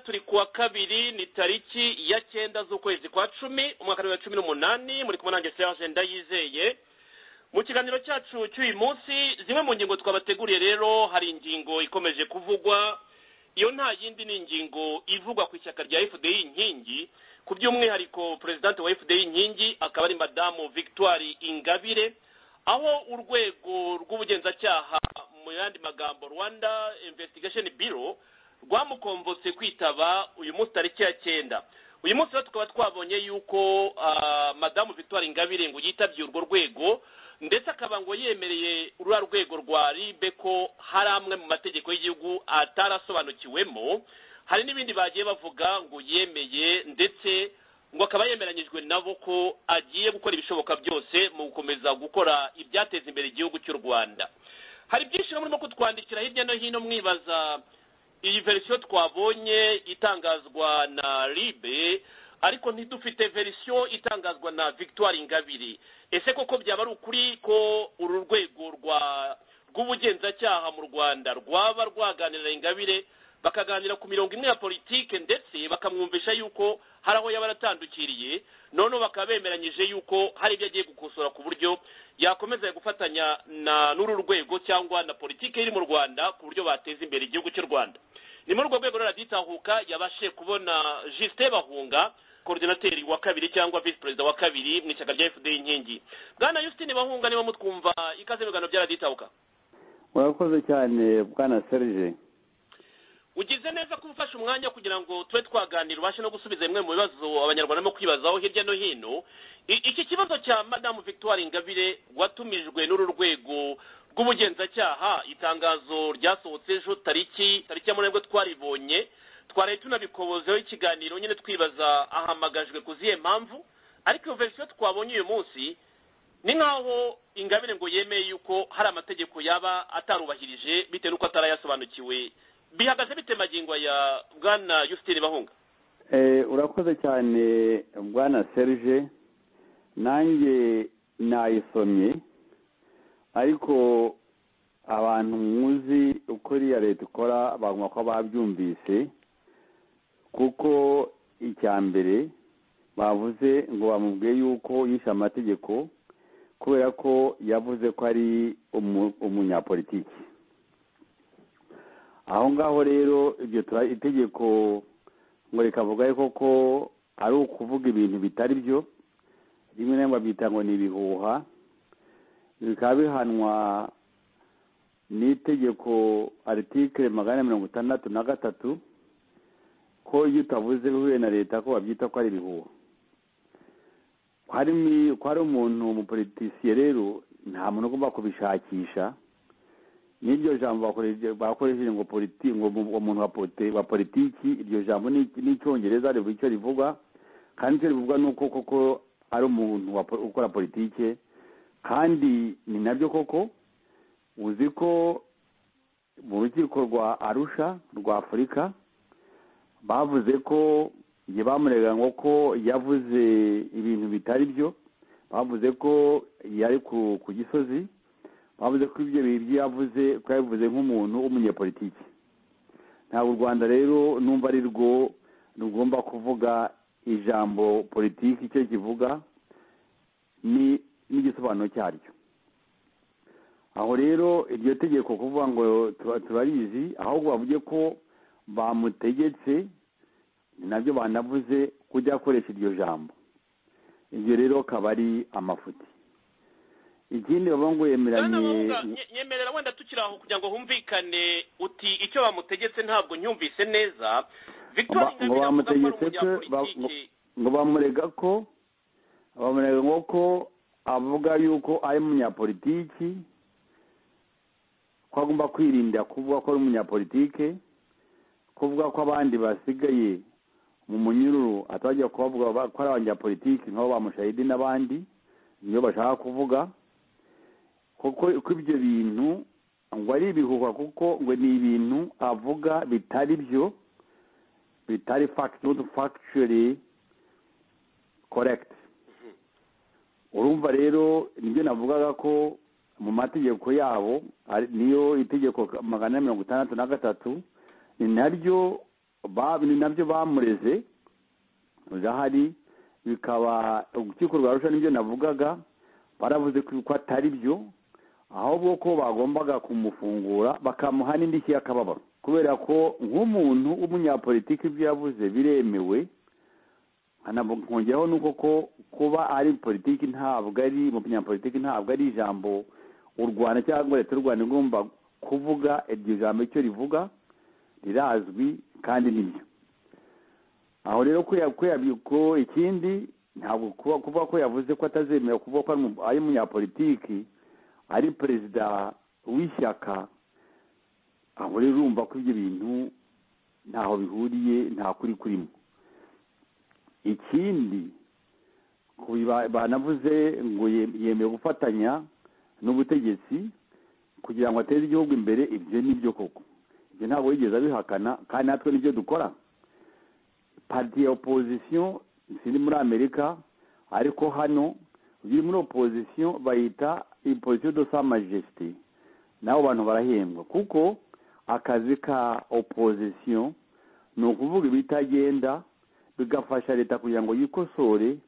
turi kuwa kabiri ni tariki ya cyenda z'ukwezi kwa cumi umwaka wa bibiri na cumi n'umunani muri kumwe nanjye serge ndayizeye mu kiganiro cyacu cy'uyu munsi zimwe mu ngingo twabateguriye rero hari ingingo ikomeje kuvugwa iyo nta yindi ni ingingo ivugwa ku ishyaka rya fdi inkingi ku by'umwihariko perezidante wa fdi inkingi akaba ari madamu victoire ingabire aho urwego rw'ubugenzacyaha mu yandi magambo rwanda investigation biro rwamukombotse kwitaba uyu munsi tariki ya cyenda uyu munsi rero tukaba twabonye yuko madamu victoire ingabire ngo yitabye urwo rwego ndetse akaba ngo yemereye urura rwego rwa ribe ko hari amwe mu mategeko y'igihugu atarasobanukiwemo hari n'ibindi bagiye bavuga ngo yemeye ndetse ngo akaba yemeranyijwe nabo ko agiye gukora ibishoboka byose mu gukomeza gukora ibyateza imbere igihugu cy'u rwanda hari byinshi murimo kutwandikira hirya no hino mwibaza iyi verisiyo twabonye itangazwa na ribe ariko ntidufite verisiyo itangazwa na victoire ingabire ese koko byaba ari ukuri ko uru rwego rwa rw'ubugenzacyaha mu rwanda rwaba rwaganirira ingabire bakaganira ku mirongo imwe ya politike ndetse bakamwumvisha yuko hari aho yaba aratandukiriye noneho bakaba bemeranyije yuko hari ibyo agiye gukosora ku buryo yakomeza gufatanya n'uru rwego cyangwa na politike iri mu rwanda ku buryo bateza imbere igihugu cy'u rwanda ni muri urwo rwego raditahuka yabashe kubona jisite bahunga korodinateri wa kabiri cyangwa visi perezida wa kabiri mu ishyaka rya fda inkingi bwana yusitini bahunga niba mutwumva ikaze ibiganiro byaraditahuka murakoze cyane bwana serge ugize neza ko ufashe umwanya kugira ngo tube twaganira ubashe no gusubiza bimwe mu bibazo abanyarwanda barimo kwibazaho hirya no hino iki kibazo cya madamu victoire ingabire watumijwe n'uru rwego rw'ubugenzacyaha itangazo ryasohotse ejo tariki tariki ya munani twaribonye twaraye tunabikobozeho ikiganiro nyine twibaza ahamagajwe ku zihe mpamvu ariko iyo verisiyo twabonye uyu munsi ni nk'aho ingabire ngo yemeye yuko hari amategeko yaba atarubahirije bitewe n'uko atarayasobanukiwe bihagaze bite magingo ya bwana yusitini bahunga urakoze cyane bwana serge nanjye nayisomye ariko abantu muzi uko iriya leta ikora baguma ko babyumvise kuko icya mbere bavuze ngo bamubwiye yuko yishe amategeko kubera ko yavuze ko ari umunyapolitiki aho ngaho rero iryo itegeko ngo rikavuga yuko ko ari ukuvuga ibintu bitari byo rimwe na rimwe babyita ngo ni ibihuha bikaba bihanwa n'itegeko aritikire magana mirongo itandatu na gatatu ko iyo utavuze bihuye na leta ko babyita ko ari ibihuha ko hari umuntu umupolitisiye rero nta muntu ugomba kubishakisha n'iryo jambo bakoresheje ngo umuntu wa politiki iryo jambo n'icyongereza rivuga icyo rivuga kandi icyo rivuga ni uko koko ari umuntu ukora politiki kandi ni nabyo koko uzi ko mu rukiko rwa arusha rwa afurika bavuze ko igihe bamurega ngo ko yavuze ibintu bitari byo bavuze ko yari ku gisozi bavuze ko ibyo bintu yavuze ko yabivuze nk'umuntu w'umunyapolitiki ntabwo u rwanda rero numva ari rwo rugomba kuvuga ijambo politiki icyo kivuga n'igisobanuro cyaryo aho rero iryo tegeko kuvuga ngo turarizi ahubwo bavuge ko bamutegetse nabyo banavuze kujya akoresha iryo jambo ibyo rero akaba ari amafuti ikindi bavuga ngo yemeranye nyemerera wenda tukiri aho kugira ngo humvikane uti icyo bamutegetse ntabwo nyumvise neza ngo bamutegetse ngo bamurega ko bamurega ngo ko avuga yuko ari umunyapolitiki ko agomba kwirinda kuvuga ko ari umunyapolitike kuvuga ko abandi basigaye mu munyururu atajya kubavuga ko ari abanyapolitiki nk'abo bamushahidi n'abandi niyo bashaka kuvuga kuko ibyo bintu ngo ari ibihuha kuko ngo ni ibintu avuga bitari byo bitari fagitire korekiti urumva rero nibyo navugaga ko mu mategeko yabo niyo itegeko magana mirongo itandatu na gatatu ni naryo ba- ni nabyo bamureze birahari bikaba urukiko rwa rusha nibyo navugaga baravuze ko ko atari byo ahubwo ko bagombaga kumufungura bakamuha n'indishyi y'akababaro kubera ko nk'umuntu w'umunyapolitiki ibyo yavuze biremewe nkongeraho nuko ko kuba ari politiki ntabwo ari umunyapolitiki ntabwo ari ijambo u rwanda cyangwa leta y'u rwanda igomba kuvuga iryo jambo icyo rivuga rirazwi kandi nibyo aho rero ko ikindi ntabwo kuba kuba ko yavuze ko atazemera kuvuga ko ari umunyapolitiki ari perezida w'ishyaka aho rero urumva ko ibyo bintu ntaho bihuriye nta kuri kurimo ikindi banavuze ngo yemewe gufatanya n'ubutegetsi kugira ngo ateze igihugu imbere ibyo ni byo koko ibyo ntabwo yigeze abihakana kandi natwe nibyo dukora parti ya opozisiyo ziri muri amerika ariko hano ziri muri opozisiyo bayita ipozisiyo do sa majesite nabo bantu barahembwa kuko akazi ka opozisiyo ni ukuvuga ibitagenda bigafasha leta kugira ngo yikosore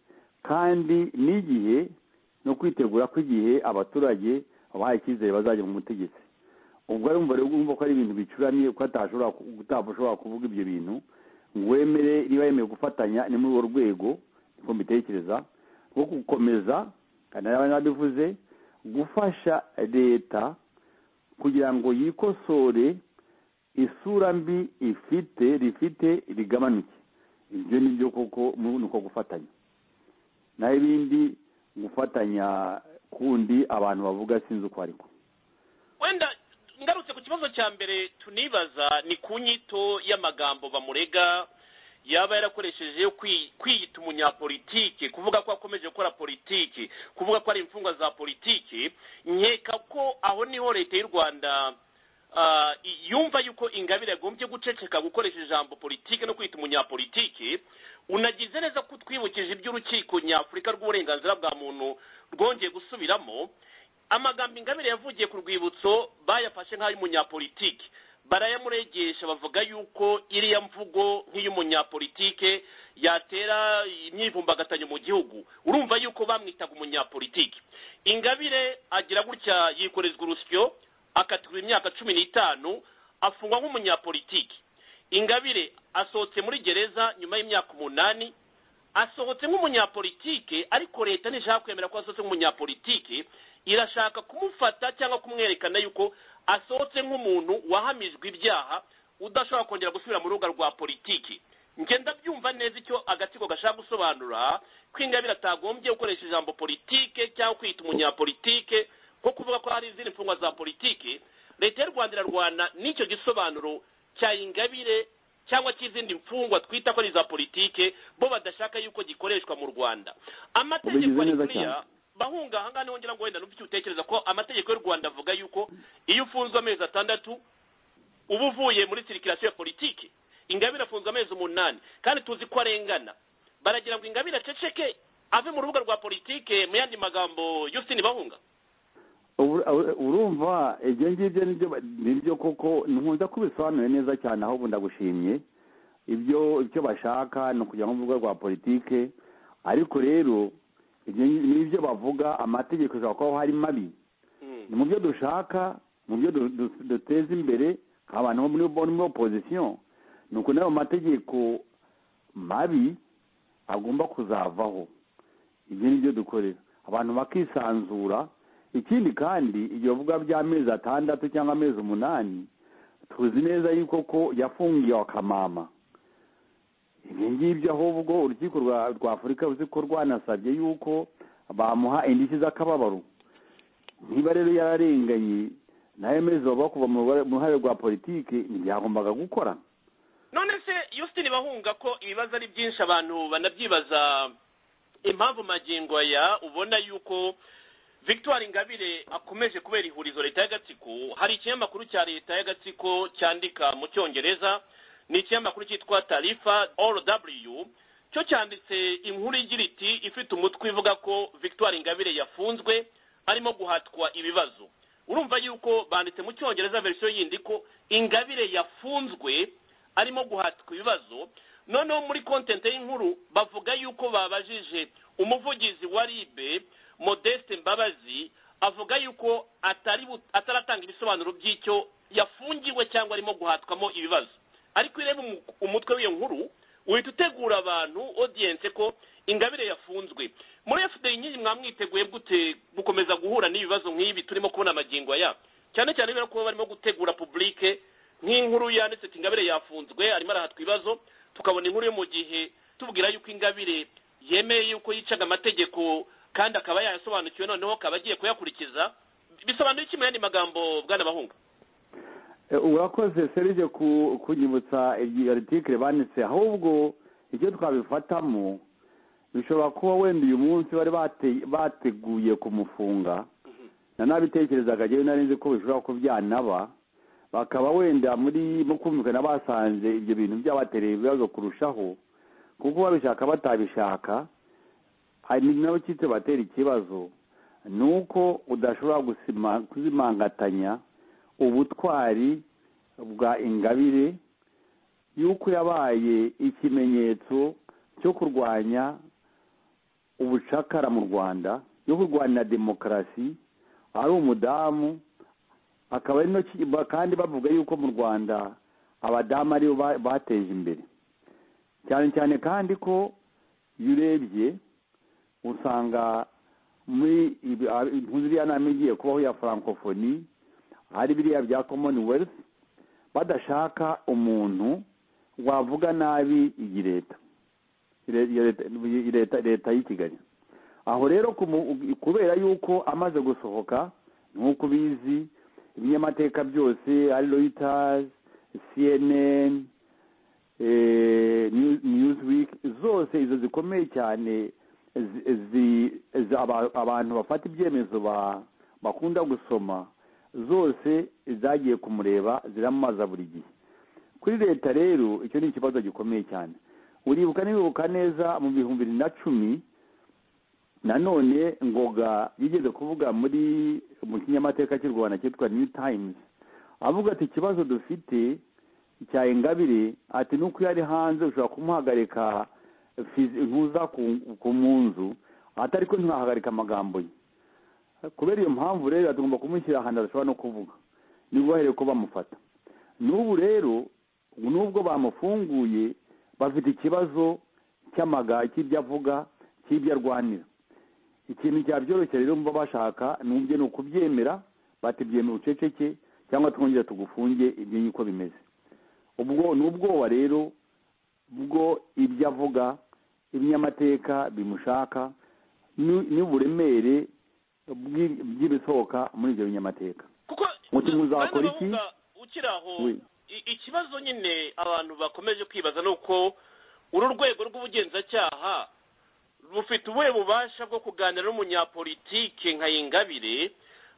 kandi n'igihe no kwitegura ko igihe abaturage babaha icyizere bazajya mu butegetsi ubwo ari umubare wumva ko ari ibintu bicuramye ko atashobora kuvuga ibyo bintu wemere niba yemewe gufatanya ni muri urwo rwego niko mbitekereza rwo gukomeza kandi n'ababivuze gufasha leta kugira ngo yikosore isura mbi ifite rifite rigabanuke ibyo ni byo koko ni uko gufatanya naho ibindi gufatanya kundi abantu bavuga sinzi uko ariko wenda ngarutse ku kibazo cya mbere tunibaza ni ku nyito y'amagambo bamurega yaba yarakoresheje yo kwiyita umunyapolitiki kuvuga ko akomeje gukora politiki kuvuga ko ari imfungwa za politiki nkeka ko aho niho leta y'u rwanda yumva yuko ingabire yagombye guceceka gukoresha ijambo politiki no kwita umunyapolitiki unagize neza ko twibukije iby'urukiko nyafurika rw'uburenganzira bwa muntu rwongeye gusubiramo amagambo ingabire yavugiye ku rwibutso bayafashe nk'ay'umunyapolitike barayamuregesha bavuga yuko iriya mvugo nk'iy'umunyapolitike yatera imyivumbagatanyo mu gihugu urumva yuko bamwitaga umunyapolitike ingabire agira gutya yikorezwa urusyo akatirwa imyaka cumi n'itanu afungwa nk'umunyapolitike ingabire asohotse muri gereza nyuma y'imyaka umunani asohotse nk'umunyapolitike ariko leta ntishaka kwemera ko asohotse nk'umunyapolitike irashaka kumufata cyangwa kumwerekana yuko asohotse nk'umuntu wahamijwe ibyaha udashobora kongera gusubira mu rubuga rwa politiki ngenda byumva neza icyo agatsiko gashaka gusobanura ko ingabire atagombye gukoresha ijambo politike cyangwa kwita umunyapolitike nko kuvuga ko hari izindi mfungwa za politiki leta y'u rwanda irarwana n'icyo gisobanuro cya ingabire cyangwa cy'izindi mfungwa twita ko ari iza politike bo badashaka yuko gikoreshwa mu rwanda amategeko ari kuriya bahunga aha ngaha wongera ngo wenda icyo utekereza ko amategeko y'u rwanda avuga yuko iyo ufunzwe amezi atandatu uba uvuye muri sirikirasiyo ya politiki ingabire afunzwe amezi umunani kandi tuzi ko arengana baragira ngo ingabire aceceke ave mu rubuga rwa politiki mu yandi magambo yusine bahunga urumva ibyo ngibyo nibyo koko nkunze kubisobanura neza cyane aho ubu ndagushimye ibyo icyo bashaka ni ukujya mu rubuga rwa politiki ariko rero n'ibyo bavuga amategeko ashobora kuba hari mabi ni mu byo dushaka mu byo duteza imbere abantu bo muri opozisiyo ni uko n'ayo mategeko mabi agomba kuzavaho ibyo ni byo dukorera abantu bakisanzura ikindi kandi ibyo bavuga by'amezi atandatu cyangwa amezi umunani tuzi neza yuko ko yafungiwe akamama ibi ngibyo ahubwo urukiko rwa afurika uzi ko rwanasabye yuko bamuha indishyi z'akababaro niba rero yararenganye nayo mezi baba kuva mu ruhare rwa politiki ntibyagombaga gukora none se yusitini bahunga ko ibibazo ari byinshi abantu banabyibaza impamvu magingo aya ubona yuko victoire ingabire akomeje kubera ihurizo leta y'agatsiko hari ikinyamakuru cya leta y'agatsiko cyandika mu cyongereza ni ikinyamakuru cyitwa tarifa rw cyo cyanditse inkuru igira iti ifite umutwe ivuga ko victoire ingabire yafunzwe arimo guhatwa ibibazo urumva yuko banditse mu cyongereza verisiyo yindi ko ingabire yafunzwe arimo guhatwa ibibazo noneho muri kontente y'inkuru bavuga yuko babajije umuvugizi wa ribe modeste mbabazi avuga yuko atari bu- ataratanga ibisobanuro by'icyo yafungiwe cyangwa arimo guhatwamo ibibazo ariko ureba umu- umutwe w'iyo nkuru uhita utegura abantu odiyense ko ingabire yafunzwe muri fda nyine mwamwiteguye gute gukomeza guhura n'ibibazo nk'ibi turimo kubona amagingo aya cyane cyane kubera ko barimo gutegura publike nk'inkuru yanditse ati ingabire yafunzwe arimo arahatwa ibibazo tukabona inkuru yo mu gihe tubwira yuko ingabire yemeye yuko yicaga amategeko kandi akaba yayasobanukiwe noneho akaba agiye kuyakurikiza bisobanuye iki mu yandi magambo bwana bahunga Eh, urakoze serije ku- kunyibutsa iyi article banditse ahubwo icyo twabifatamo bishobora kuba wenda uyu munsi bari bate- bateguye kumufunga na nabitekerezaga njyewe nari nzi ko bishobora ko byanaba bakaba wenda muri mu kumvikana basanze ibyo bintu byabatereye ibibazo kurushaho kuko babishaka batabishaka hari nabo cyitse batera ikibazo ni uko udashobora gusima- kuzimangatanya ubutwari bwa ingabire y'uko yabaye ikimenyetso cyo kurwanya ubucakara mu rwanda yo kurwanya demokarasi ari umudamu akaba ari no ki- ba- kandi bavuga yuko mu rwanda abadamu aribo ba- bateje imbere cyane cyane kandi ko iyo urebye usanga muri ibi- a- nk'iriya nama igiye kubaho ya francophonie hari biriya bya commonwealth badashaka umuntu wavuga nabi iyi leta Ile- iyo leta- iyi leta leta y'i kigali aho rero kumu- kubera yuko amaze gusohoka nk'uko ubizi ibinyamateka byose ari reuters cnn eh, New- newsweek zose izo zikomeye cyane zi- zi- zi- aba- abantu bafata ibyemezo ba- bakunda gusoma zose zagiye kumureba ziramamaza buri gihe kuri leta rero icyo ni ikibazo gikomeye cyane uribuka nibibuka neza mu bihumbi bibiri na cumi nanone ngoga yigeze kuvuga muri mu kinyamateka cy'u rwanda cyitwa new times avuga ati ikibazo dufite cya ingabire ati nuko iyo ari hanze ushobora kumuhagarika fizi- ntuza ku- ku mu nzu atari ko ntiwahagarika amagambo ye kubera iyo mpamvu rero tugomba kumushyira ahantu adashobora no kuvuga ntibubahire ko bamufata n'ubu rero n'ubwo bamufunguye bafite ikibazo cy'amaga cy'ibyo avuga cy'ibyo arwanira ikintu cyabyoroshye rero mba bashaka nubyo ni ukubyemera batibyemera uceceke cyangwa twongere tugufunge ibyo niko bimeze ubwo ni ubwoba rero bwo ibyo avuga ibinyamateka bimushaka ni- n'uburemere bw'i- bw'ibisohoka muri ibyo binyamateka kuko Muti muzakora iki? bana bahunga, ukiri aho Oui. i- ikibazo nyine abantu bakomeje kwibaza ni uko uru rwego rw'ubugenzacyaha rufite ubuhe bubasha bwo kuganira n'umunyapolitike nka Ingabire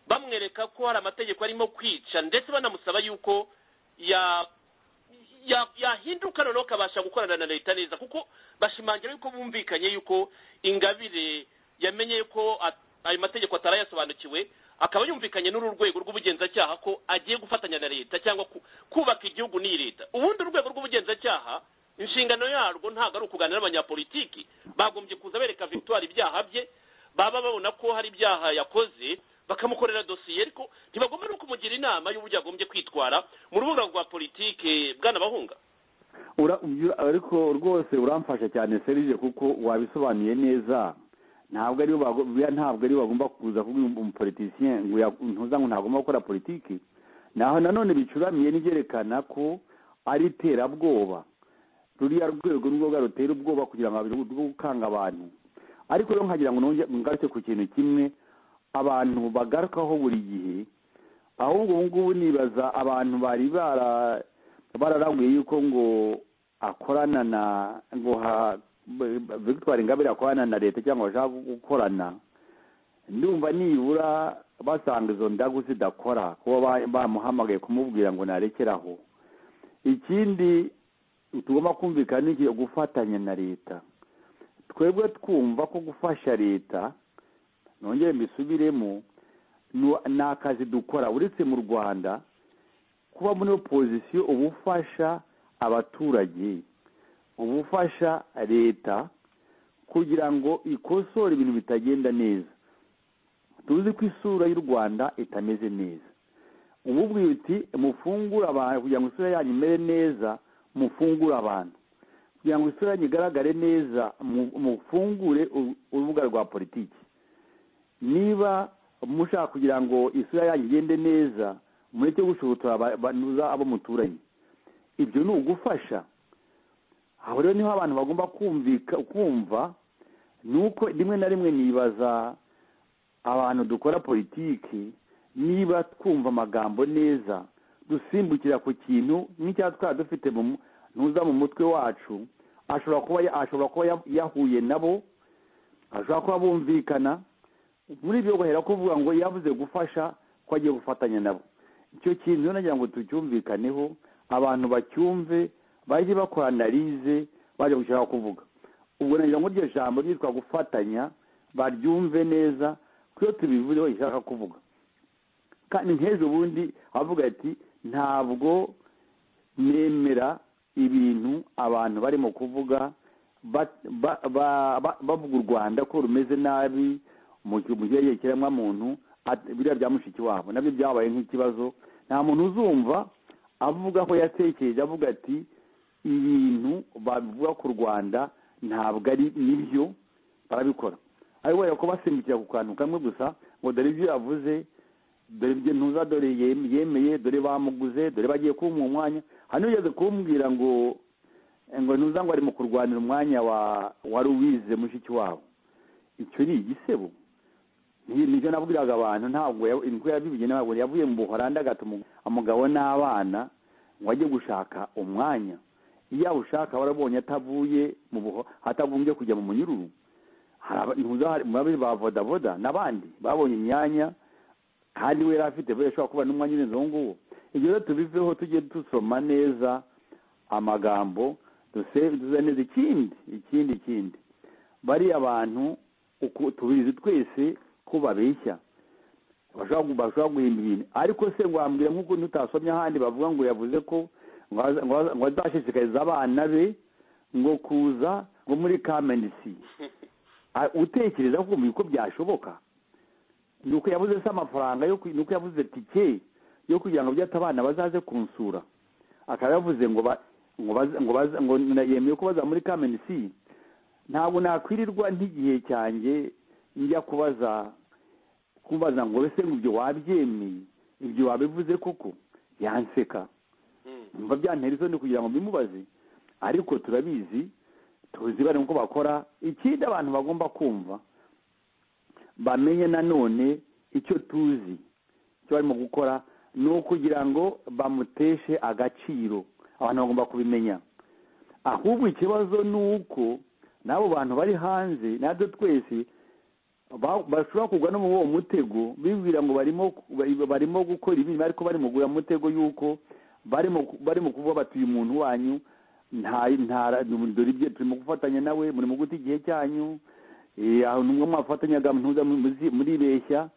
bamwereka ko hari amategeko arimo kwica ndetse banamusaba yuko ya- ya- yahinduka noneho akabasha gukorana na leta neza kuko bashimangira yuko bumvikanye yuko ingabire yamenye ko at- ayo mategeko atarayasobanukiwe akaba yumvikanye n'uru rwego rw'ubugenzacyaha ko agiye gufatanya na leta cyangwa ku- kubaka igihugu n'iyi leta ubundi urwego rw'ubugenzacyaha inshingano yarwo ntabwo ari ukuganira n'abanyapolitiki bagombye kuza bereka victoire ibyaha bye baba babona ko hari ibyaha yakoze bakamukorera dosiye ariko ntibagomba no kumugira inama y'uburyo yagombye kwitwara mu rubuga rwa politike bwana bahunga Ura- ubyo- ariko rwose uramfasha cyane serije kuko wabisobanuye neza ntabwo aribo bago- buriya ntabwo aribo bagomba kuza kuba umupolitisien ngo ya- ntuza ngo ntagomba gukora politiki naho nanone bicuramiye n'ibyerekana ko ari iterabwoba ruriya rwego ni rwoga rutera ubwoba kugira ngo abiri rwo gukanga abantu ariko rero nkagira ngo nonge- ngaruke ku kintu kimwe abantu bagarukaho buri gihe ahubwo ubu ngubu nibaza abantu bari bara bararaguye yuko ngo akorana na ngo ha victoire ingabire akorana na leta cyangwa bashaka gukorana ndumva nibura basanga izo ndagu zidakora kuba ba- bamuhamagaye kumubwira ngo narekeraho ikindi tugomba kumvikana ni igihe gufatanya na leta twebwe twumva ko gufasha leta nongere mbisubiremo nu- ni akazi dukora uretse mu rwanda kuba muri opozisiyo uba ufasha abaturage ubufasha leta kugira ngo ikosore ibintu bitagenda neza tuzi ko isura y'u rwanda itameze neza ububwiye uti mufungure abantu kugira ngo isura yanyu imere neza mufungure abantu kugira ngo isura yanyu igaragare neza mufungure urubuga rwa politiki niba mushaka kugira ngo isura yanyu igende neza mureke gushubutura abo muturanye ibyo ni ugufasha aho rero niho abantu bagomba kumva ni uko rimwe na rimwe nibaza abantu dukora politiki niba twumva amagambo neza dusimbukira ku kintu nk'icya twari dufite ntuza mu mutwe wacu ashobora kuba yahuye nabo ashobora kuba bumvikana muri ibyo guhera kuvuga ngo yavuze gufasha ko agiye gufatanya nabo icyo kintu nagira ngo tucyumvikaneho abantu bacyumve bajye bakora analize bajya gushaka kuvuga ubwo nagira ngo iryo jambo ryitwa gufatanya baryumve neza kuko tubivuzeho ishaka kuvuga kandi nk'ejo bundi avuga ati ntabwo nemera ibintu abantu barimo kuvuga bavuga u rwanda ko rumeze nabi mu gihe muntu biriya bya mushiki wabo nabyo byabaye nk'ikibazo nta muntu uzumva avuga ko yatekereje avuga ati ibintu bavuga ku rwanda ntabwo ari nibyo barabikora ariko kubera ko basimbukira ku kantu kamwe gusa ngo dore ibyo yavuze dore ibyo ntuza dore yemeye dore bamuguze dore bagiye kumuha umwanya hano ugeze kumbwira ngo ngo ntuza ngo arimo kurwanira umwanya wa ruwize mushiki wabo icyo ni igisebo nicyo nabwiraga abantu ntabwo yabivugiye ntabwo yavuye mu buhoranda agatuma umugabo n'abana ngo ajye gushaka umwanya iyo awushaka warabonye atavuye mu buho atagombye kujya mu munyururu muri ba bodaboda n'abandi babonye imyanya kandi we yari afite we ashobora kuba n'umwanya urenze uwo nguwo ibyo rero tubiveho tujye dusoma neza amagambo duze neza ikindi ikindi ikindi bariya bantu tubizi twese ko babeshya bashobora guhimba ibintu ariko se ngo wambwira nk'uko tutasomye ahandi bavuga ngo yavuze ko ngo azashishikariza abana be ngo kuza ngo muri kamenisi utekereza kumva ko byashoboka ni uko yabuze se amafaranga ni uko yabuze tike yo kugira ngo byate abana bazaze kunsura akaba yavuze ngo ngo yemeye ko baza muri kamenisi ntabwo nakwirirwa nk'igihe cyanjye njya kubaza kubaza ngo ese ngo ibyo wabyemeye ibyo wabivuze koko yanseka mba byantera isoni kugira ngo bimubaze ariko turabizi tuzi bari uko bakora ikindi abantu bagomba kumva bamenye nanone icyo tuzi icyo barimo gukora ni ukugira ngo bamuteshe agaciro abantu bagomba kubimenya ahubwo ikibazo ni uko n'abo bantu bari hanze natwe twese bashobora kugwa no muri uwo mutego bibwira ngo barimo gukora ibintu ariko bari mu mutego y'uko barimo kuvuga bati uyu muntu wanyu dore ibyo turimo gufatanya nawe muri mu guta igihe cyanyu numwe mwafatanyaga ntuza muribeshya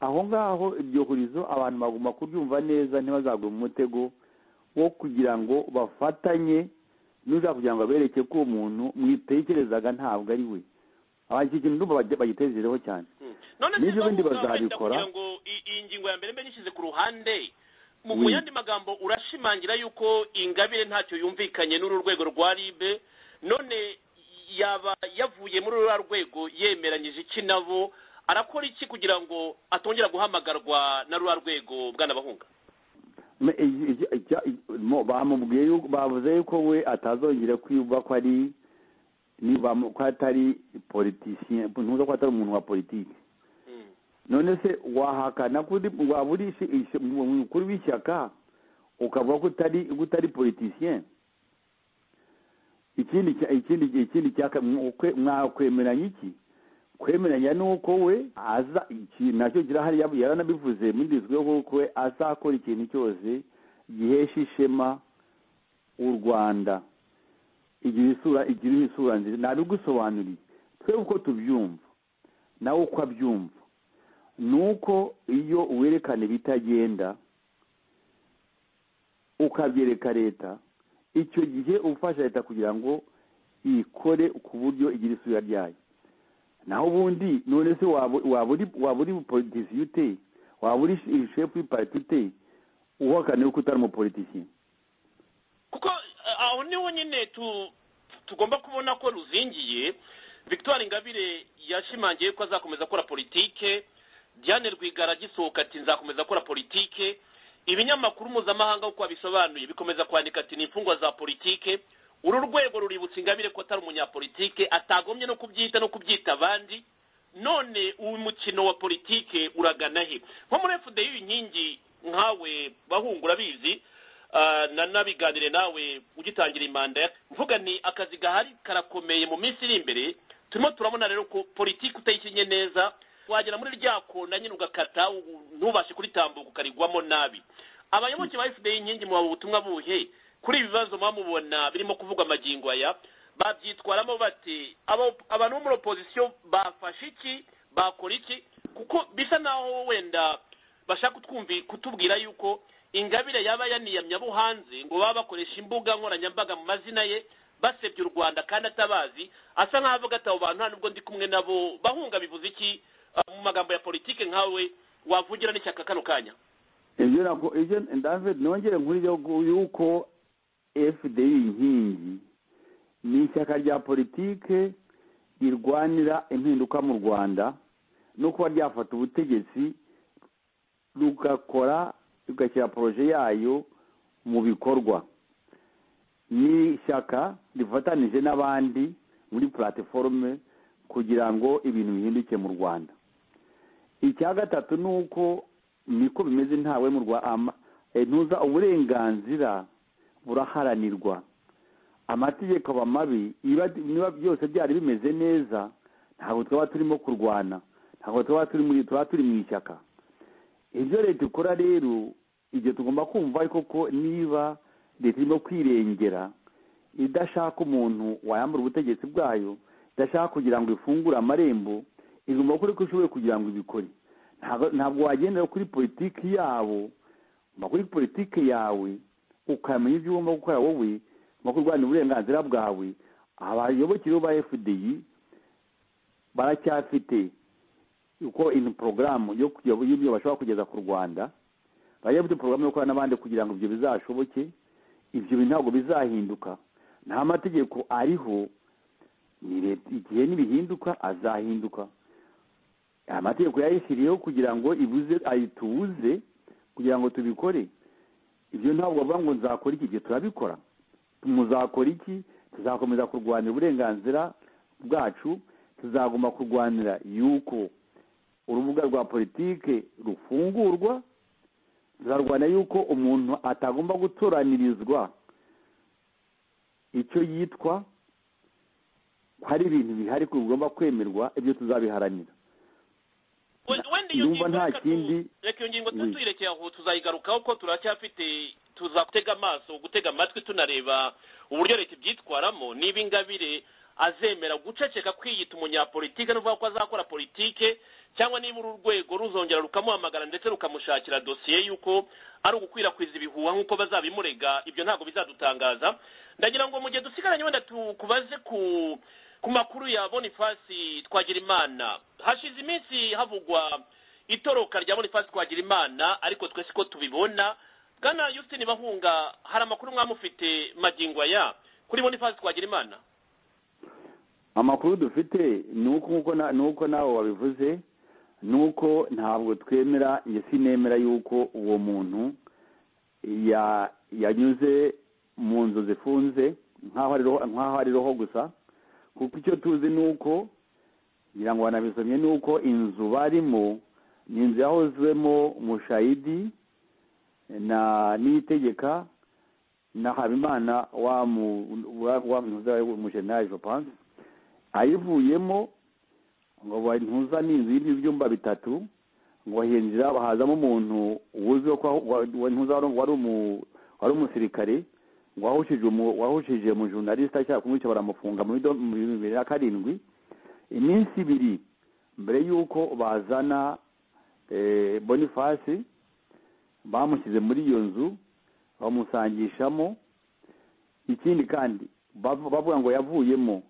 aho ngaho iryo hurizo abantu bagomba kuryumva neza ntibazagwe mu mutego wo kugira ngo bafatanye n'ushaka kugira ngo abereke ko uwo muntu mwitekerezaga ntabwo ari we iki kintu bagitezereho cyane n'ibyo bindi bazabikora iyi ngingo ya mbere mbe nishyize ku ruhande mu yandi magambo urashimangira yuko ingabire ntacyo yumvikanye n'uru rwego rwa ribe none yaba yavuye muri ruriya rwego yemeranyije iki nabo arakora iki kugira ngo atongera guhamagarwa na ruriya rwego bwanabahunga bamubwiye bavuze yuko we atazongera kwiyumva ko ari ko atari politisiye ntuza ko atari umuntu wa politiki none se wahakana waba uri umukuru w'ishyaka ukavuga ko utari utari politisiyen ikindi ikindi ikindi mwakwemeranya iki kwemeranya ni uko we aza nacyo kirahari yaranabivuze muri yo kuko we azakora ikintu cyose gihesha ishema u rwanda igira isura igira isura nziza nabigusobanuriye twebwe uko tubyumva nawe uko abyumva nuko iyo werekana ibitagenda ukabyerekana leta icyo gihe ubufasha leta kugira ngo ikore ku buryo igira isura ryayo naho ubundi none se waba uri politisiye ute waba uri shefu y'ipati ute uhakane ko utari umupolitisiye kuko eh, aho niho nyine tu- tugomba kubona ko ruzingiye victoire ingabire yashimangiye ko azakomeza akora politike diane rwigara agisohoka ati nzakomeza akora politike ibinyamakuru mpuzamahanga uko babisobanuye bikomeza kwandika ati ni imfungwa za politike uru rwego ruributsa ingabire ko atari umunyapolitike atagombye no kubyita no kubyita abandi none uyu mukino wa politike uragana he nko muri fda y'inkingi nkawe bahungura bizi na nabiganire nawe ugitangira imanda ya- mvuga ni akazi gahari karakomeye mu minsi iri imbere turimo turabona rero ko politiki utayikinye neza wagera muri rya kona nyine ugakata u- ntubashe kuritambuka ukarigwamo nabi abayoboke ba fda inkingi mubaha ubutumwa buhe kuri ibi bibazo muba mubona birimo kuvugwa amagingo aya babyitwaramo bati abo- abantu bo muri opozisiyo bafashe iki bakora iki kuko bisa naho wenda bashaka kutwumvi kutubwira yuko ingabire yaba yaniyamye abo hanze ngo baba bakoresha imbuga nkoranyambaga mu mazina ye basebya u rwanda kandi atabazi asa nk'aho avuga ati abo bantu nta nubwo ndi kumwe nabo bahunga bivuze iki Ah, mu magambo ya politike nkawe wavugira n'ishyaka kano kanya ibyo nako ibyo david nongere nkuri yuko fdi inkingi ni ishyaka rya politike rirwanira impinduka mu rwanda no kuba ryafata ubutegetsi rugakora rugashyira poroje yayo mu bikorwa ni ishyaka rifatanije n'abandi muri platiforume kugira ngo ibintu bihinduke mu rwanda icya gatatu ni uko niko bimeze ntawe mu rwa ama- eh, ntuza uburenganzira buraharanirwa amategeko aba mabi iba- niba byose byari bimeze neza ntabwo twaba turimo kurwana ntabwo twaba turi muri twaba turi mu ishyaka ibyo leta ikora rero ibyo tugomba kumva ariko ko niba leta irimo kwirengera idashaka umuntu wayambura ubutegetsi bwayo idashaka kugira ngo ifungure amarembo igomba gukora uko ishoboye kugira ngo ibikore Ntabwo- ntabwo wagendera kuri politiki yabo ma kuri politiki yawe ukamenya ibyo ugomba gukora wowe no kurwanya uburenganzira bwawe abayoboke rero ba fdi baracyafite uko in porogaramu yo kugira- y'ibyo bashobora kugeza ku rwanda baracyafite porogaramu yo gukora n'abandi kugira ngo ibyo bizashoboke ibyo bintu ntabwo bizahinduka nta mategeko ariho ni leta igihe nibihinduka azahinduka amategeko yayishyiriyeho kugira ngo ibuze ayitubuze kugira ngo tubikore ibyo ntabwo bavuga ngo nzakora iki gihe turabikora muzakora iki tuzakomeza kurwanira uburenganzira bwacu tuzagomba kurwanira yuko urubuga rwa politike rufungurwa tuzarwana yuko umuntu atagomba gutoranirizwa icyo yitwa ko hari ibintu bihari ko bigomba kwemerwa ibyo tuzabiharanira We- wenda iyo Ndumva ngingo nta reka tu- kindi- reka iyo ngingo Mm. tuyirekeye aho tuzayigarukaho ko turacyafite tuzatega amaso gutega amatwi tunareba uburyo leta ibyitwaramo niba ingabire azemera guceceka kwiyita umunyapolitike no kuvuga ko azakora politike cyangwa niba uru rwego ruzongera rukamuhamagara ndetse rukamushakira dosiye y'uko ari ugukwirakwiza ibihuha nk'uko bazabimurega ibyo ntabwo bizadutangaza ndagira ngo mu gihe dusigaranye wenda tukubaze ku ku makuru ya bonifasi twagirimana hashize iminsi havugwa itoroka rya bonifasi twagirimana ariko twese ko tubibona bwana yusitini bahunga hari amakuru mwamufite magingo aya kuri bonifasi twagirimana amakuru dufite ni uko nk'uko na- ni uko nawe wabivuze ni uko ntabwo twemera njye sinemera yuko uwo muntu ya- yanyuze mu nzu zifunze nk'aho ari roho- nk'aho ari roho gusa kuko icyo tuzi ni uko ngira ngo wanabisomye ni uko inzu barimo ni inzu yahozwemo mushayidi na niyitegeka na habimana wa mu- wa- wa mujenaje panse ayivuyemo ngo bantuza n'inzu y'ibyo byumba bitatu ngo hinjira hazamo umuntu wuzwiho ko aho- wa- wa- ntuza wari wari umu- wari umusirikare wahushije umu- wahushije mu journaliste ashaka kumwica baramufunga muri do- mu bihumbi bibiri na karindwi iminsi ibiri mbere y'uko bazana eh, bonifasi bamushyize muri iyo nzu bamusangishamo ikindi kandi bavu- bavuga ngo yavuyemo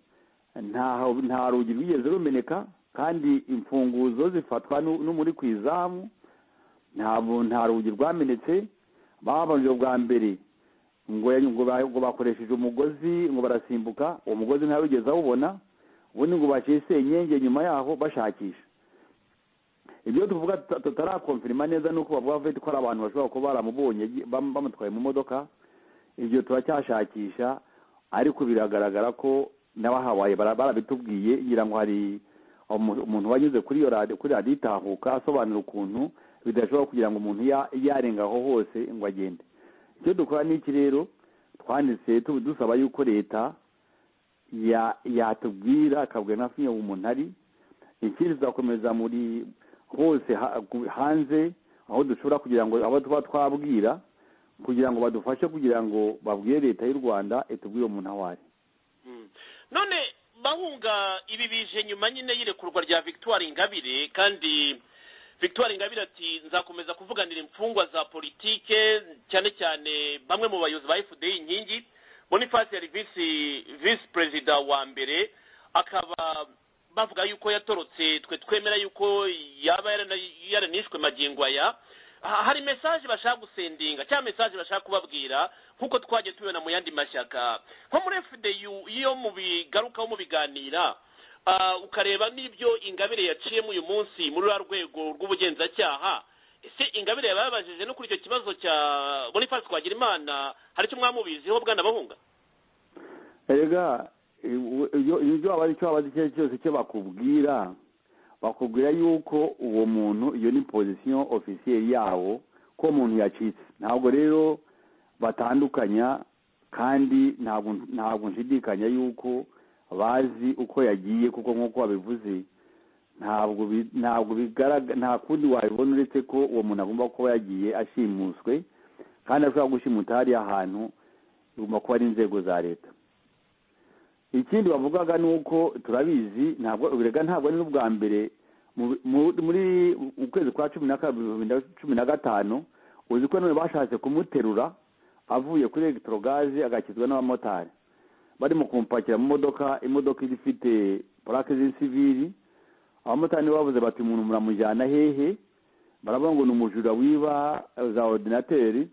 nta nta rugi rwigeze rumeneka kandi imfunguzo zifatwa n'u- n'umuri ku izamu ntabwo nta rugi rwamenetse babanje bwa mbere ngo ya- ngo ba- ngo bakoresheje umugozi ngo barasimbuka uwo mugozi ntawigeze awubona ubundi ngo baciye senyenge nyuma yaho bashakisha ibyo tuvuga tuta- tutarakomfirima neza ni uko bavuga bafite ko ari abantu bashobora kuba baramubonye agi- bam- bamutwaye mu modoka ibyo turacyashakisha ariko biragaragara ko n'abahabaye bara- barabitubwiye ngira ngo hari umu- umuntu wanyuze kuri iyo radiyo kuri radiyo itahuka asobanura ukuntu bidashobora kugira ngo umuntu ya- yarenga aho hose ngo agende icyo dukora ni iki rero twanditse tu- dusaba yuko leta ya- yatubwira akabwira nka fiyo umuntu ari ikindi tuzakomeza muri hose ha- ku- hanze aho dushobora kugira ngo abo tuba twabwira kugira ngo badufashe kugira ngo babwire leta y'u rwanda itubwire umuntu aho ari Mm. none bahunga ibi bije nyuma nyine y'irekurwa rya victoire ingabire kandi victoire ingabire ati nzakomeza kuvuganira imfungwa za politike cyane cyane bamwe mu bayobozi ba fda inkingi boniface yari visi visi perezida wa mbere akaba bavuga yuko yatorotse twe twemera yuko yaba yarana- yaranishwe magingo aya Ha- hari mesaje bashaka gusendinga cyangwa mesaje bashaka kubabwira nk'uko twagiye tubibona mu yandi mashyaka nko muri fdu iyo mubigarukaho mubiganira ah, ukareba n'ibyo ingabire yaciyemo uyu munsi muri ruriya rwego rw'ubugenzacyaha ese ingabire yababajije no kuri icyo kibazo cya boniface twagirimana hari icyo mwamubiziho bwana bahunga erega iyo- iyo- ibyo waba icyo waba icyo ari cyo cyose icyo bakubwira bakubwira yuko uwo muntu iyo ni pozisiyo ofisiyeri yawo ko uwo muntu yacitse ntabwo rero batandukanya kandi ntabwo ntabwo nshidikanya yuko bazi uko yagiye kuko nk'uko wabivuze ntabwo bi- ntabwo bigaragara nta kundi wabibona uretse ko uwo muntu agomba kuba yagiye ashimuswe kandi ashobora gushimuta hariya hantu bigomba kuba ari inzego za leta ikindi bavugaga ni uko turabizi ntabwo birega ntabwo ari n'ubwa mbere mu- mu- muri mu kwezi kwa cumi na kabiri ibihumbi bibiri na cumi na gatanu uzi ko none bashatse kumuterura avuye kuri elegitorogaze agakizwa n'abamotari barimo kumupakira mu modoka imodoka iba ifite purake z'insiviri abamotari nibo bavuze bati umuntu muramujyana hehe baravuga ngo ni umujura wiba za ordinateri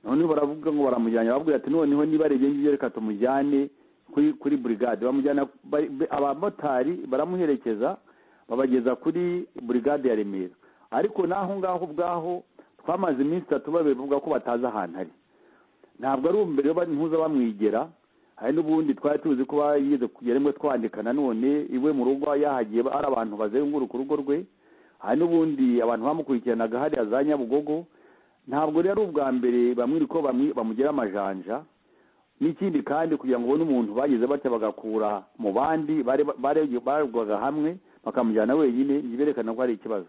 noneho baravuga ngo baramujyana barabwira ati noneho niba reba ngibyo reka tumujyane kuri kuri burigade bamujyana bari- be- abamotari baramuherekeza babageza kuri burigade ya remera ariko n'aho ngaho ubwaho twamaze iminsi itatu babivuga ko batazi ahantu ari ntabwo ari mbere bari ntuza bamwigera hari n'ubundi twari tuzi ko yigeze kugera rimwe twandika nanone iwe mu rugo yahagiye hari abantu bazenguruka urugo rwe hari n'ubundi abantu bamukurikiranaga hariya za nyabugogo ntabwo rero ari ubwa mbere bamwiri ko bamwi- bamugira amajanja n'ikindi kandi kugira ngo ubone umuntu bagize batya bagakura mu bandi bari barerwaga hamwe bakamujyana wenyine ntiberekana ko hari ikibazo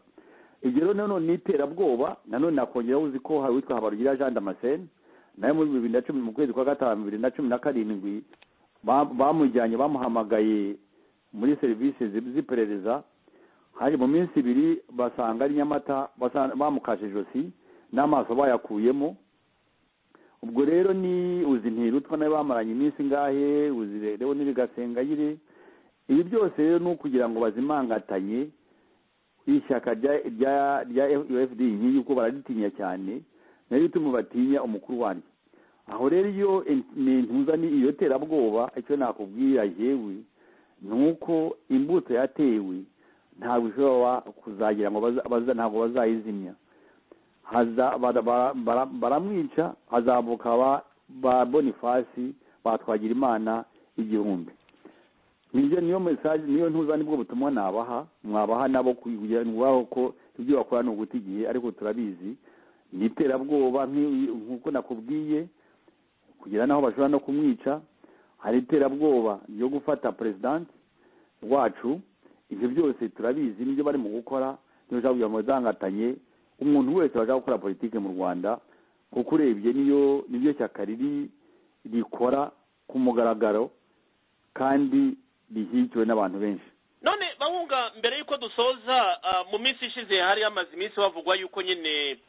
ibyo rero nanone ni iterabwoba nanone nakongeraho uzi ko hari uwitwa habarugira jean damascene nawe muri bibiri na cumi mu kwezi kwa gatanu bibiri na cumi na karindwi ba- bamujyanye bamuhamagaye muri serivisi zi- z'iperereza hari mu minsi ibiri basanga ari nyamata basanga- bamukashe ijosi n'amaso bayakuyemo ubwo rero ni uzi ntirutwa nawe bamaranye iminsi ingahe uzi rero n'irigasengayire ibi byose rero ni ukugira ngo bazimangatanye ishyaka rya rya rya ufd inkingi kuko bararitinya cyane nayo ituma batinya umukuru wanjye aho rero iyo in- ni ntuza ni iyo terabwoba icyo nakubwira yewe ni uko imbuto yatewe ntabwo ishobora kuzagira ngo baza- baza- ntabwo bazayizimya haza bara- bara- bara- baramwica hazavuka ba- ba bonifasi batwagira imana igihumbi nibyo niyo mesaje niyo ntuza nibwo butumwa nabaha mwabaha nabo kugira ngo baho ko ibyo bakora ni uguta igihe ariko turabizi ni iterabwoba nk'i- nk'uko nakubwiye kugira n'aho bashobora no kumwica hari iterabwoba ryo gufata perezidanti wacu ibyo byose turabizi nibyo bari mu gukora niyo ushaka kugira ngo bazangatanye umuntu wese washaka gukora politiki mu rwanda kuko urebye niyo niryo shyaka riri rikora ku mugaragaro kandi rishyigikiwe n'abantu benshi none bahunga mbere y'uko dusoza ah, mu minsi ishize hari hamaze iminsi havugwa yuko nyine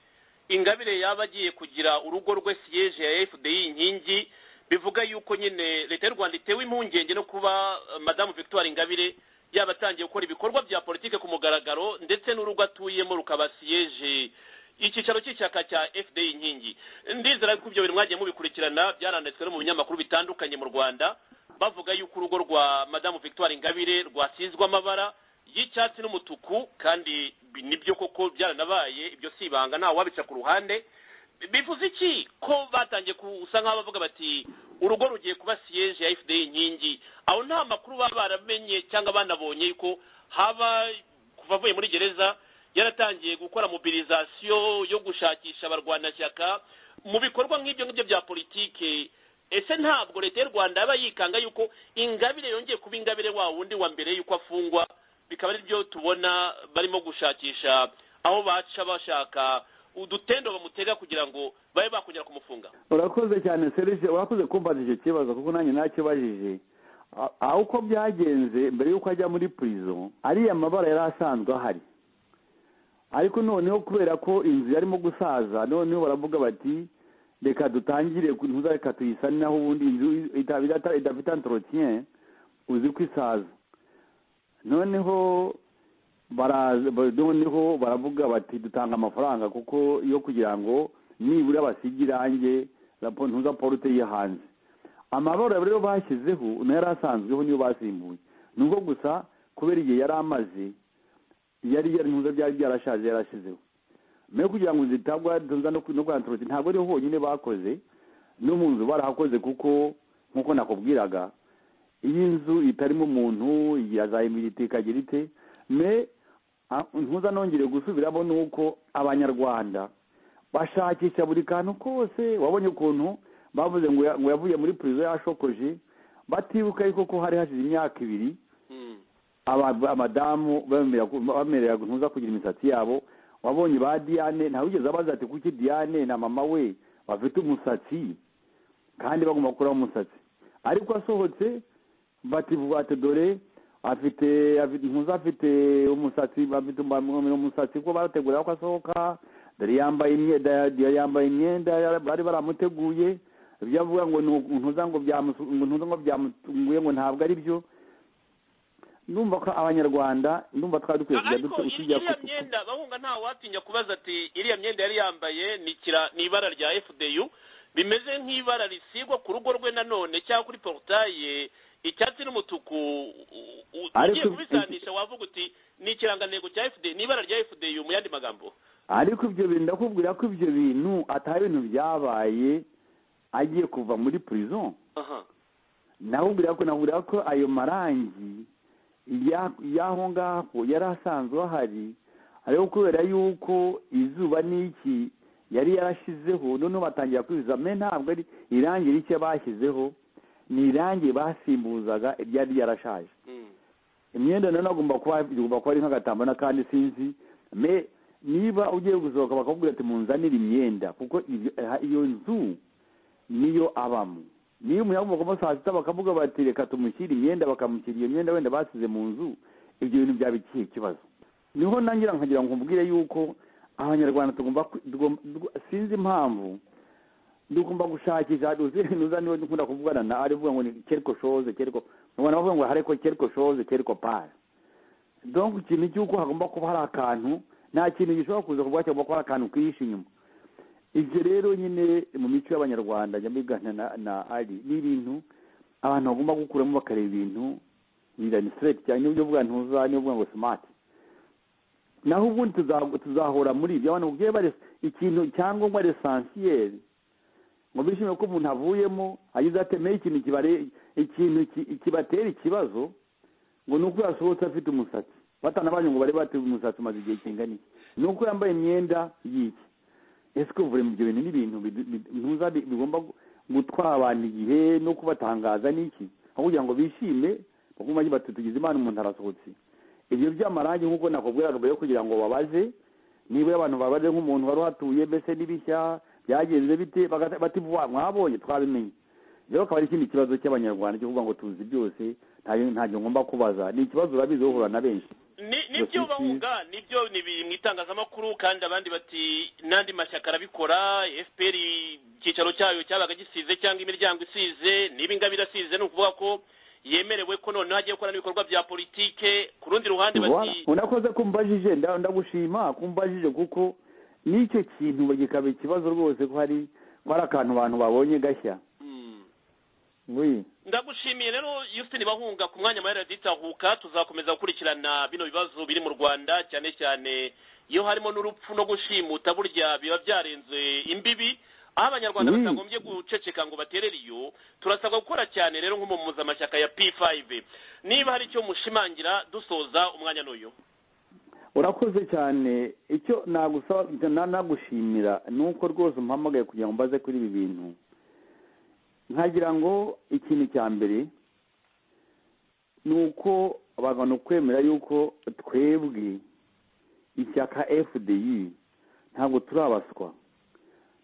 ingabire yaba agiye kugira urugo rwe siyeje ya fdi inkingi bivuga yuko nyine leta y'u rwanda itewe impungenge no kuba eh, madamu victoire ingabire yaba atangiye gukora ibikorwa bya politike ku mugaragaro ndetse n'urugo atuyemo rukaba siyeje icyicaro cy'ishyaka cya fda inkingi ndizera yuko ibyo bintu mwagiye mubikurikirana byaranditswe no mu binyamakuru bitandukanye mu rwanda bavuga yuko urugo rwa madamu victoire ingabire rwasizwe amabara y'icyatsi n'umutuku kandi bi- nibyo koko byaranabaye ibyo si ibanga ntawe wabica ku ruhande bivuze iki ko batangiye gusa nk'aho bavuga bati urugo rugiye kuba siyeje ya fda inkingi aho nta makuru baba baramenye cyangwa banabonye yuko haba kuva avuye muri gereza yaratangiye gukora mobilizasiyo yo gushakisha abarwanashyaka mu bikorwa nk'ibyo ngibyo bya politike ese ntabwo leta y'u rwanda yaba yikanga yuko ingabire yongeye kuba ingabire wa wundi wa mbere yuko afungwa bikaba ari byo tubona barimo gushakisha aho baca bashaka udutendo bamutega kugira ngo babe bakongera kumufunga urakoze cyane serije urakoze kumbaza icyo kibazo kuko nanjye nakibajije A- aho uko byagenze mbere y'uko ajya muri purizo ariya mabara yari asanzwe ahari ariko noneho kubera ko inzu yarimo gusaza noneho baravuga bati reka dutangire ku- ntuza reka tuyisane naho ubundi inzu itaba idata- idafite antorotien uzi ko isaza noneho baraza ba- noneho baravuga bati dutanga amafaranga kuko iyo kugira ngo nibura basige irange rapo- ntuza porute ye hanze amabara rero bashyizeho nayo yari asanzweho niyo basimbuye nubwo gusa kubera igihe yari amaze yari yari ntuza byari byarashaje yarashizeho nayo kugira ngo zitabwa ntuza no kwantoroti ntabwo ariho honyine bakoze no mu nzu barahakoze kuko nk'uko nakubwiraga iyi nzu itarimo umuntu yazayimilite ikagira ite me a- ntuza nongere gusubiramo ni uko abanyarwanda bashakisha buri kantu kose wabonye ukuntu bavuze ngo ya- ngo yavuye muri purizo yashokoje batibuka yuko ko hari hashize imyaka ibiri aba- abadamu bemera ku- bemera ntuza kugira imisatsi yabo wabonye ba diane ntawigeze abaza ati kuki diane na mama we bafite umusatsi kandi bagomba gukuraho umusatsi ariko asohotse bativuga ati dore afite afite- ntuza afite umusatsi afite umba- umusatsi ko barategura ko asohoka dore yambaye imyenda ya- yambaye imyenda ya- bari baramuteguye ibyo avuga ngo ni uku- ntuza ngo byamusu- ngo ntuza ngo byamutunguye ngo ntabwo ari byo ndumva ko abanyarwanda ndumva twari dukwiye kujya ariko duto- iri- tujya iriya ku- myenda bahunga nta watinya kubaza ati iriya myenda yari yambaye ni ikira- ni ibara rya fdu bimeze nk'ibara risigwa ku rugo rwe nanone cyangwa kuri porutaye icyatsi n'umutuku u- u- Ariko- ugiye kubisanisha wavuga uti ni ikirangantego cya fdu ni ibara rya fdu mu yandi magambo ariko ibyo bintu ndakubwira ko ibyo bintu atari ibintu byabaye agiye kuva muri prison aha nakubwira ko nakubwira ko ayo marangi ya- y'aho ngaho yari asanzwe ahari ariko kubera yuko izuba n'iki yari yarashizeho noneho batangira kwiza me ntabwo ari irangi rishya bashyizeho ni irangi basimbuzaga iryari ryarashaje Mm. imyenda nayo agomba kuba igomba kuba ari nk'agatambaro n'akandi sinzi me niba ugiye gusohoka bakakubwira ati munzanire imyenda kuko ibyo- eh, iyo nzu niyo abamo niyo umuntu yagomba saa sita bakavuga bati reka tumushyire imyenda bakamushyira iyo myenda wenda basize mu nzu ibyo bintu byaba ikihe kibazo niho nangira nkagira ngo mbwire yuko abanyarwanda tugomba kwi- tugomba- tugo- sinzi impamvu tugomba gushakisha nuza niwe nkunda kuvugana na ari uvuga ngo ni kereko shoze kereko ubona bavuga ngo hareko kereko shoze kereko pari donc ikintu cy'uko hagomba kuba hari akantu nta kintu gishobora kuza kuvuga cyangwa kuba hari akantu kihishe inyuma ibyo rero nyine mu mico y'abanyarwanda njya mbigana na, na ari ni ibintu abantu bagomba gukuramo bakareba ibintu birani straight cyane n'ubwo uvuga ntuza niyo uvuga ngo smart naho ubundi tuza- tuzahora muri ibyo abantu babyeyi bare ikintu cyangombwa resansiyeri ngo bishimire ko umuntu avuyemo agize atemeye ikintu kibare ikintu ki- kibatera ikibazo ngo ni uko yasohotse afite umusatsi batanabanyu ngo bari bati umusatsi umaze igihe kingana iki ni uko yambaye imyenda y'iki ese kuvura ibyo bintu ni ibintu bidu- bidu- ntuza bi- bigomba gu- gutwara abantu igihe no kubatangaza n'iki aho kugira ngo bishime baguma bagira bati tugize imana umuntu arasohotse ibyo by'amarangi nk'uko nakubwiraga mbere yo kugira ngo babaze niba abantu babaze nk'umuntu wari uhatuye mbese n'ibishya byagenze bite bagata- bati vuba mwabonye twabimenye rero akaba ari ikindi kibazo cy'abanyarwanda cyo kuvuga ngo tuzi byose ntayo- ntacyo ngomba kubaza ni ikibazo urabizi uhura na benshi ni nibyo Bafite- bahunga nibyo ni mu itangazamakuru kandi abandi bati n'andi mashyaka arabikora fpr icyicaro cyayo cyabaga gisize cyangwa imiryango isize niba ingabire asize ni ukuvuga ko yemerewe ko noneho agiye gukora n'ibikorwa bya politike ku rundi ruhande Voilà. bati unakoze kumbajije nda- ndagushima kumbajije kuko n'icyo kintu gikaba ikibazo rwose ko hari ko hari akantu abantu babonye gashya "Hmm, oui ndagushimiye rero Justin bahunga ku mwanya wa radita huka tuzakomeza gukurikirana bino bibazo biri mu rwanda cyane cyane iyo harimo n'urupfu no gushimuta burya biba byarenze imbibi aho abanyarwanda Mm. batagombye guceceka ngo baterere iyo turasabwa gukora cyane rero nko mu mpuzamashyaka ya p5 niba hari icyo mushimangira dusoza umwanya n'uyu urakoze cyane icyo nagusaba icyo na- nagushimira ni uko rwose umpamagaye kugira ngo mbaze kuri ibi bintu nkagira ngo ikintu cya mbere ni uko abantu kwemera yuko twebwe ishyaka fdi ntabwo turabaswa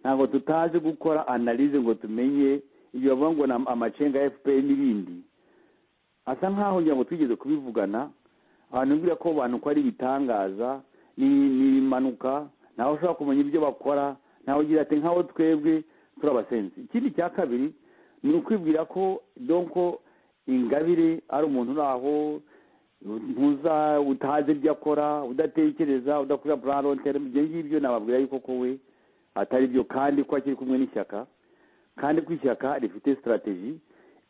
ntabwo tutazi gukora analize ngo tumenye ibyo bavuga ngo ni amacenga ya fpr n'ibindi asa nkaho ngira ngo twigeze kubivugana abantu mbwira ko abantu ko ari ibitangaza ni- ni ibimanuka ntawe ushobora kumenya ibyo bakora ntawe ugira ati nkaho twebwe turabasenzi ikindi cya kabiri ni ukwibwira ko donko ingabire ari umuntu uri aho ntuza utazi ibyo akora udatekereza udakorera burarontere ibyo ngibyo nababwira yuko kowe atari byo kandi ko akiri kumwe n'ishyaka kandi ko ishyaka rifite sitarateji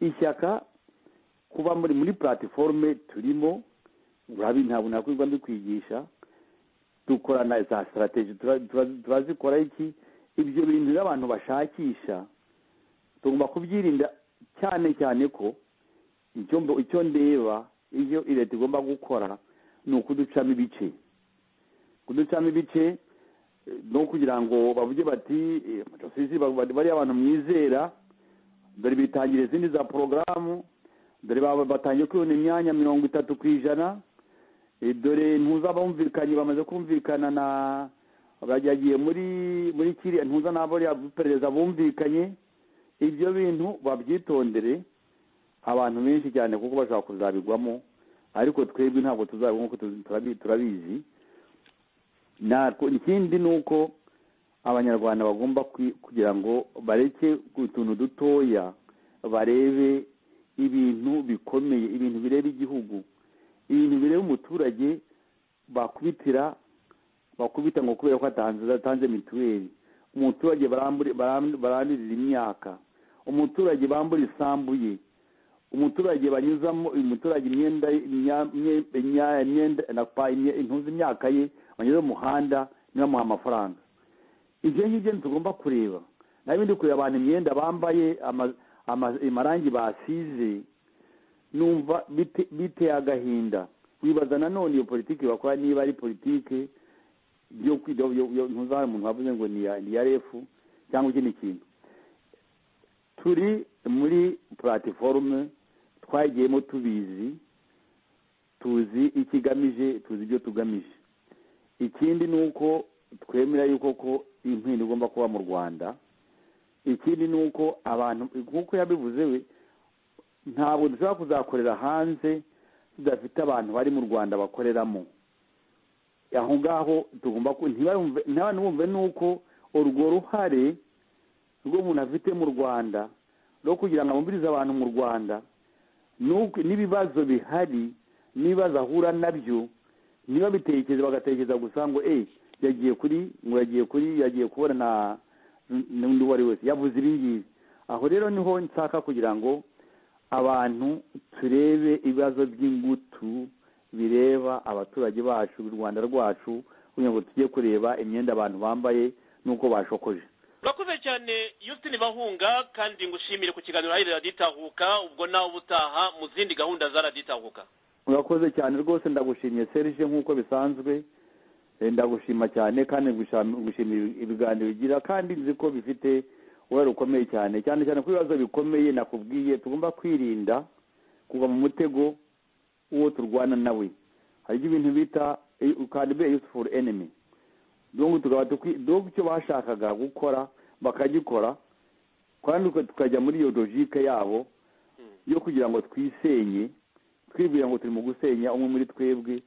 ishyaka kuba muri muri platiforume turimo urabi ntabwo nakwirwa ndikwigisha dukorana za sitarateji turazikora iki ibyo bintu rero abantu bashakisha tugomba kubyirinda cyane cyane ko icyo mbo- icyo ndeba ibyo leta igomba gukora ni ukuducamo ibice kuducamo ibice eh, no kugira ngo bavuge bati eh, Dosizi ba- ba- bariya abantu mwizera dore bitangira izindi za porogaramu dore baba- batangiye kwibona imyanya mirongo itatu ku ijana Eh, dore ntuza bumvikanye bamaze kumvikana na bagiye muri muri kiriya ntuza n'abo bariya perezida bumvikanye ibyo bintu babyitondere abantu benshi cyane kuko bashobora kuzabigwamo ariko twebwe ntabwo tuzabigwa nk'uko tuzi- turabi- turabizi natwe ikindi ni uko abanyarwanda bagomba kwi- kugira ngo bareke utuntu dutoya barebe ibintu bikomeye ibintu bireba igihugu ibintu bireba umuturage bakubitira bakubita ngo kubera ko atanze atanze mituweli umuturage barambure- baram- barandirira imyaka umuturage bambura isambu ye umuturage banyuzamo umuturage imyenda ye- imya- imye- imya- imyenda napa- imye- impuzu imyaka ye banyuze mu muhanda ntibamuhe amafaranga ibyo ngibyo ntitugomba kureba nawe ndi kureba abantu imyenda bambaye ama- ama- amarangi basize numva bite- biteye agahinda wibaza nanone iyo politiki bakora niba ari politiki yo kwiga yo- yo- ntuzabone umuntu wavuze ngo ni iya- ni iya refu cyangwa ikindi kintu turi muri platiforume twagiyemo tubizi tuzi icyo igamije tuzi ibyo tugamije ikindi ni uko twemera yuko ko impindu igomba kuba mu rwanda ikindi ni uko abantu nk'uko yabivuze we ntabwo dushobora kuzakorera hanze tudafite abantu bari mu rwanda bakoreramo aho ngaho tugomba ku- ntibumve- ntibantu bumve nuko urwo ruhare rw'umuntu afite mu rwanda rwo kugira ngo abumvirize abantu mu rwanda n'uko- n'ibibazo bihari n'ibibazo ahura nabyo niba bitekereza bagatekereza gusa ngo eh yagiye kuri ngo yagiye kuri yagiye kubona na n'undi uwo ari wese yavuze ibi ngibi aho rero niho nshaka kugira ngo abantu turebe ibibazo by'ingutu bireba abaturage bacu u rwanda rwacu kugira ngo tujye kureba imyenda abantu bambaye n'uko bashokoje urakoze cyane Justin bahunga kandi ngushimire ku kiganiro hari raditahuka ubwo nawe ubutaha mu zindi gahunda za raditahuka urakoze cyane rwose ndagushimiye serge nk'uko bisanzwe Eh, ndagushima cyane kandi ngusham- ngushimira ibiganiro ugira kandi nzi ko bifite uruhare rukomeye cyane cyane cyane ku bibazo bikomeye nakubwiye tugomba kwirinda kugwa mu mutego uwo turwana nawe hari ibyo ibintu bita eh, can be a useful enemy donc tukaba tukwi- donc icyo bashakaga gukora bakagikora kandi tukajya muri iyo logique yabo yo kugira ngo twisenye twibwira ngo turi mu gusenya umwe muri twebwe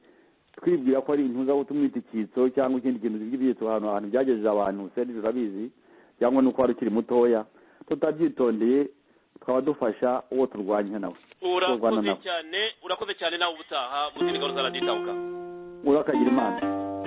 twibwira ko ari intuza tumwita icyitso cyangwa ikindi kintu by'ibyitso ahantu ahantu byagejeje abantu serge urabizi cyangwa ni uko wari ukiri mutoya tutabyitondeye tukaba dufasha uwo turwanya nawe urakoze cyane urakoze cyane nawe ubutaha buzira ingaruka raditabuka urakagira imana